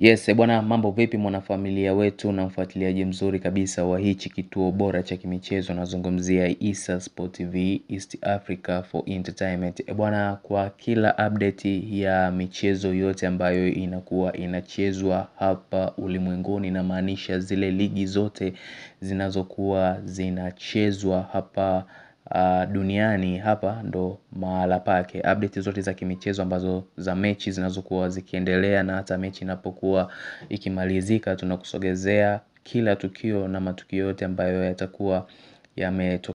Yes, bwana mambo vipi mwanafamilia wetu na mfuatiliaji mzuri kabisa wa hichi kituo bora cha kimichezo nazungumzia Issa Sport TV East Africa for Entertainment. Bwana kwa kila update ya michezo yote ambayo inakuwa inachezwa hapa ulimwenguni namaanisha zile ligi zote zinazokuwa zinachezwa hapa duniani hapa ndo mahala pake update zote za kimichezo ambazo za mechi zinazokuwa zikiendelea na hata mechi inapokuwa ikimalizika tunakusogezea kila tukio na matukio yote ambayo yatakuwa yametokea